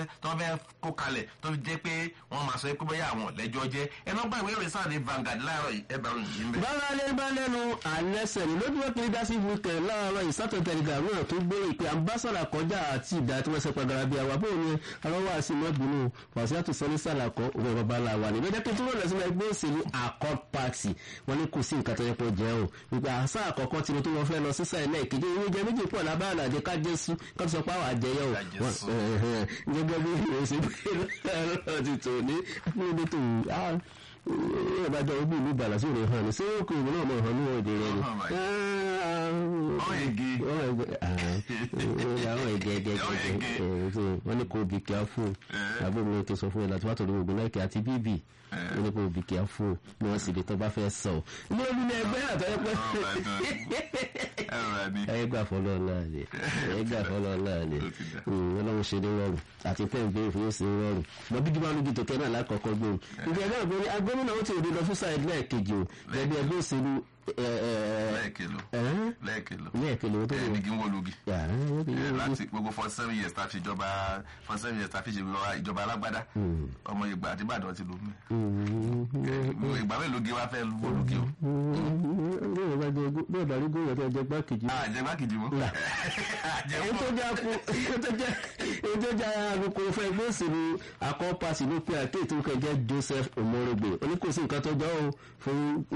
fẹ́ tó fẹ́ kó kalẹ̀ tó fi jẹ́ pé wọ́n máa sọ pé bóyá àwọn lẹ́jọ́ jẹ́ ẹnu ọgbà ìwé ìròyìn sáà ní Vanguard láàárọ̀ yìí ẹ bá ròyìn yìí ń bẹ̀. bára lé bá lẹ́nu àlẹ́sẹ̀ ní lójú wọ́n kiri dá sí wíkẹ̀ láàárọ̀ ìsátọ̀ tẹ̀lifà náà tó gbé ìpè ambassadà kọjá àti ìdá tí wọ́n ṣe pàgàrà bíi àwọn àbúrò ní arọ́wọ́ àti mọ́bìnú wàsíàtò sọ́ní sàlàkọ́ òwe bàbá la wà ní lọ́jọ́ kí tó lọ́ọ̀ lẹ́sìn ẹgbẹ́ òṣèlú accord party wọ́n ní kò sí nǹkan tó yẹ kó jẹ́ o ìgbà àṣà àkọ́kọ́ tí mo tó wọ́n fẹ́ lọ sí sáà ẹlẹ́ẹ̀kejì ìwé jẹ méjì pọ̀ lábáàlà àjẹ kájẹ́sú kó tó sọ pé àwọn àjẹyẹ o Kájẹ́sú. gẹ́gẹ́ bí ìròyìn pé lọ́rọ̀ ti tò ní ẹgbẹ́ tó ẹ bá jọ ojú ìlú ìbàlá sí òde hàn ní sí òkú ìlú náà mọ̀ hàn ní òde rẹ ni. Ọ̀hún báyìí. Ọ̀hún ege. àwọn ẹgẹ ẹgẹ Ọ̀hún ege. ẹgẹ wọn ní kò bí kíá fún Eh. àbúrò mi tó sọ fún ẹ láti wá tòlú ògùn lẹ́kẹ̀ àti bíbí wọn ní kò bí kíá fún ní wọn sì lè tọ́ bá fẹ́ sọ. ní olú ní ẹgbẹ́ àtọ́yẹ pé ẹ̀rọ rẹ̀ ni. ẹ gbà fọlọ́ náà ni ẹ gbà fọlọ́ náà ni Ó ti dà. ọlọ́run ṣe ní rọrùn àti pẹ́ ìgbé ìfowó sí rọrùn mọ bí jùlọ alójú tó kẹ́ náà lákọ̀ọ́kọ́ gbòòrò ìgbà náà gbòòrò agbóhùnà ó ti òde lọ fún sáà lẹ́ẹ̀kejì o gẹ́gẹ́ ẹgbẹ́ òṣèlú lẹ́ẹ̀kìlò lẹ́ẹ̀kìlò lẹ́ẹ̀kejì o tó ẹ̀ lè nígi ń wọ́lógi. Eh, láti gbogbo forty seven years tá a fi ìjọba forty seven years tá a fi ṣe ìjọba alágbádá ọmọ ìgbà àti ìbàdàn ti lò mí. ìgbà mélòó gé wá fẹ́ wọ́lógi o. bí ọ̀dà rí gómìnà tó jẹ gbákejì àjẹgbákejì mọ́. èyí tó já kú èyí tó já èyí tó já àgùkù fún ẹgbẹ́ òṣèlú akọ́pàṣì ló pe àkéètò kẹjẹ Joseph Omorogbe oníkòsí nǹkan tó jọ ọ́ fún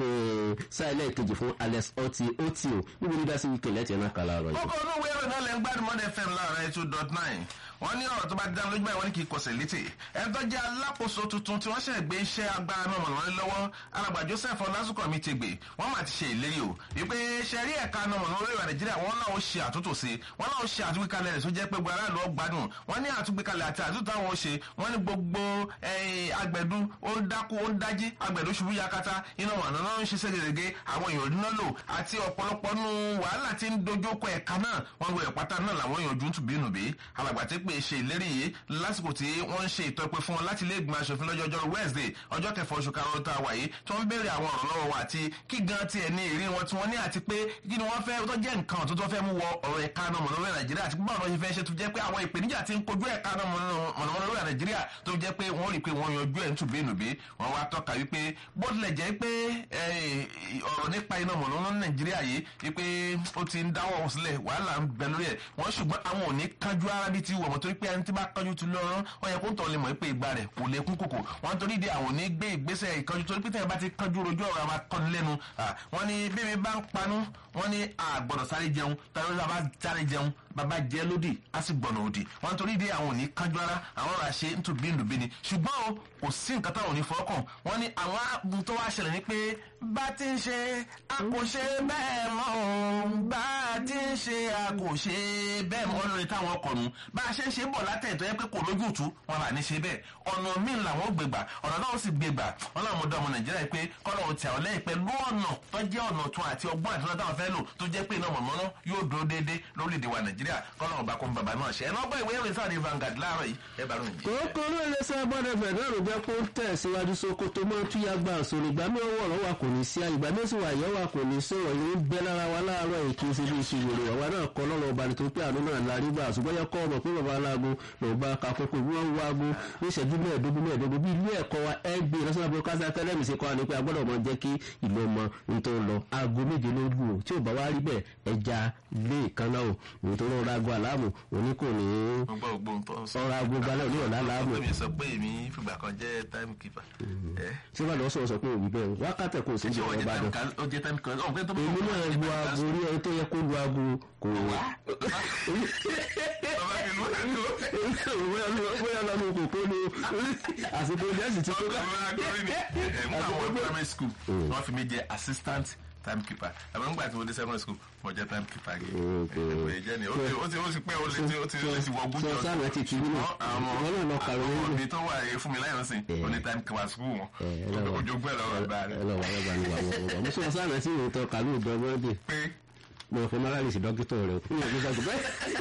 sáìlẹ̀ kejì fún Alex Oti Oti o níbi nígbà sí wíkẹ̀ lẹ́tì ẹ̀ náà kàlà ọ̀rọ̀ yìí. kókó inú ìwé ìròyìn náà lẹ́ ń gbádùn mọ́dẹ fm láàárọ̀ ẹ̀ two dot nine wọ́n ní ọ̀rọ̀ tó bá dá lójú báyìí wọ́n ní kì í kọsẹ̀ létè ẹni tó jẹ́ alákòóso tuntun tí wọ́n ṣẹ̀ gbé iṣẹ́ agbára náà mọ̀nà lọ́wọ́ alàgbà Joseph ọlásùnkànmí ti gbé wọ́n máa ti ṣe ìlérí o wípé ṣẹ̀rí ẹ̀ka náà mọ̀nà lórí ìwà Nàìjíríà wọ́n náà ó ṣe àtúntò sí wọ́n náà ó ṣe àtúgbékalẹ̀ rẹ̀ tó jẹ́ pé gbogbo aráàlú ó gbádùn wọ́n ní àtúgbékalẹ̀ àti àtúntò àwọn ó ṣe wọ́n ní gbogbo eh, agbẹ̀dú ó ń dákú ó ń dájí agbẹ̀dú ṣubú yakata iná mọ̀nà náà ń ṣiṣẹ́ gẹ́gẹ́ àwọn èèyàn rí náà lò àti ọ̀pọ̀lọpọ̀ nù wàhálà tí ń dojúkọ ẹ̀ka náà wọ́n gbé ẹ̀pátá náà làwọn èèyàn ojú ń tùbí nùbí alàgbà tí pé ṣe ìlérí yìí lásìkò tí wọ́n ń ṣe ìtọ́pẹ́ fún wọn láti ilé ìgbìmọ̀ aṣòfin lọ́jọ́ ọjọ́ Wednesday ọjọ́ kẹfà oṣù karùn-ún tá a wà yìí tó ń béèrè àwọn ọ̀rọ̀ lọ́wọ́ wa àti kí gan tiẹ̀ ní ìrí wọn tí wọ́n ní àti pé kí ni wọ́n fẹ́ tó jẹ́ nǹkan tó tó fẹ́ mú wọ ọ̀rọ̀ ẹ̀ka náà mọ̀nàmọ́ná Nàìjíríà àti báwọn ọ̀rọ̀ ṣe fẹ́ ṣe tó jẹ́ pé àwọn ìpèníjà ti ń kojú ẹ̀ka náà mọ̀nàmọ́ná Nàìjíríà tó jẹ́ pé wọ́n rí i pé wọ́n yanjú ẹ̀ ń tùbí nùbí wọ́n wá tọ́ka wípé bó tilẹ̀ jẹ́ pé ọ̀rọ̀ nípa iná mọ̀nàmọ́ná Nàìjíríà yìí wípé ó ti ń dáwọ́ sílẹ̀ wàhálà ń bẹ lórí ẹ̀ wọ́n ṣùgbọ́n àwọn ò ní kánjú ara bíi ti wọ̀ mọ́ torí pé ẹni tí bá kánjú ti lọ́rọ́ wọ́n yẹ kó ń tọ́ lè mọ̀ pé ìgbà rẹ̀ kò lè kún kòkò wọ́n torí di àwọn ò ní gbé ìgbésẹ̀ ìkánjú torí pé tẹ̀yìn bá ti kánjú rojú ọ̀rọ̀ àwọn akọni lẹ́nu wọ́n ní bí mi bá ń panú wọ́n ní àgbọ̀dọ̀ sáré jẹun tàbí bá sáré jẹun bàbá jẹ lódì á sì gbọ̀nà òdì wọ́n torí di àwọn ò ní kánjú ara àwọn ọ̀rọ̀ àṣẹ ń tún bí nùbí ni ṣùgbọ́n o kò sí nǹkan táwọn ò ní fọkàn wọ́n ní àwọn ààbò tó wá ṣẹlẹ̀ ni pé bá ti ń ṣe a kò ṣe bẹ́ẹ̀ mọ́ o bá ti ń ṣe a kò ṣe bẹ́ẹ̀ mọ́ lórí táwọn ọkọ̀ nù bá a ṣe ń ṣe bọ̀ látẹ̀ tó yẹ pé kò lójútù wọn là ní ṣe bẹ́ẹ̀ ọ̀nà míì làwọn gbégbà ọ̀nà náà sì gbégbà wọn làwọn ọmọdé ọmọ nàìjíríà pé kọ́lọ̀ ò tẹ̀ ọ́ lẹ́yìn pẹ̀lú ọ̀nà tó jẹ́ ọ̀nà tún àti ọgbọ́n àti ọ̀nà táwọn fẹ́ lò tó jẹ́ pé iná mọ̀mọ́ná yóò dúró déédéé lórílẹ̀‐èdè wa nàìjíríà kọ́lọ̀ ọba kó ń bàbá náà ṣe ẹ̀ lọ́gbọ́n ìwé ìròyìn sáà ní Vanguard láàárọ̀ yìí ẹ bá ròyìn. kókó ló lè sọ gbọ́dọ̀ fẹ̀ náà ló jẹ́ kó ń tẹ̀síwájú Sókótó mọ́ túyà gbà sórí ìgbà mi ọwọ́ ọ̀rọ̀ wa kò ní sí ìgbà mi sì wà yẹ́ wa kò ní sọ̀rọ̀ ìlú ń bẹ lára wa láàárọ̀ èkì sí bí ìṣòro àwa náà kọ́ lọ́rọ̀ ọba nítorí pé àánú náà larí gbà ṣùgbọ́n yẹ kọ́ ọmọ pé bàbá aláàgó ló bá ka kókó bí wọ́n ń wágó ní ìṣẹ́jú mẹ́ẹ̀ẹ́dógún mẹ́ẹ̀ẹ́dógún bí ilé ẹ̀kọ́ wa ẹgbẹ́ national broadcasting academy ṣe kọ́ wa ní pé a gbọ́dọ̀ mọ jẹ́ kí ìlú ọmọ nítorí lọ aago méje ló lù ó tí ò bá wá rí bẹ́ẹ̀ ẹja lé ìkànnà o nítorí ọ̀rọ̀ aago àlámù òní kò ní gbogbo ògbó ń tọ́ sọ. ọ̀rọ̀ aago gbalẹ̀ òní ọ̀la àlámù ọ̀pọ̀ mi sọ pé èmi fìgbà kan jẹ́ time keeper. ẹ ṣé wàá lọ sọ̀rọ̀ sọ pé òbí bẹ́ẹ̀ wákàtẹ̀ kò sí ṣé ìjọba ó jẹ́ Ìbàdàn time kan ó jẹ́ time kan ọ̀pẹ́ tó bá èmi náà lu aago orí ẹni tó yẹ kó lu aago kò wá. bàbá mi ló ń lò. bóyá lọ́nu kòkó ni àsìkò jẹ́sì tí kò ọmọ akọrin ni ẹ̀ ń bá wọn primary school wọ́n fi mi jẹ́ assistant time keeper àmọ́ nígbà tí mo dé secondary school mo jẹ́ time keeper gẹ̀ ẹ̀ jẹ́ ni ó ti ó ti ó ti pẹ́ ó ti ó ti ó ti wọ gúnjọ sọ sáà ti tì nínú àwọn ìwọ náà lọ kàwé àwọn nínú. òbí tó wà yìí fún mi láyọ̀ sìn ó ní time keeper school wọn ojogbẹ́ lọ́wọ́ bá ẹ rẹ̀ lọ wà lọ́gbà ní wà wọ́n mo sọ sáà tí mo tọ kàlú ìdán mọ́dé pé mo fẹ́ mọ́ra lè sí dókítà rẹ̀ fún ìyàgbé sọ́kù bẹ́ẹ̀.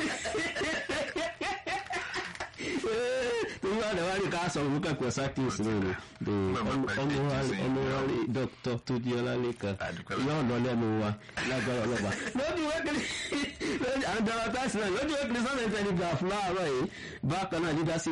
torí wà lẹ́wà rí ká sọ fún kẹ́kọ̀ọ́ sákìsì rẹ̀ ni ọmọ wa ọmọ wa rí dókítà tó di ọlá lẹ́kan Àdúpẹ́. yóò lọ lẹ́nu wa lágbára ọlọ́ba. lójú wẹ́kìlì lójú àwọn dàrátàsì náà lójú wẹ́kìlì sọ́nà ìtẹ̀lẹ́gbà fúláàrọ̀ yìí bákan náà dídá sí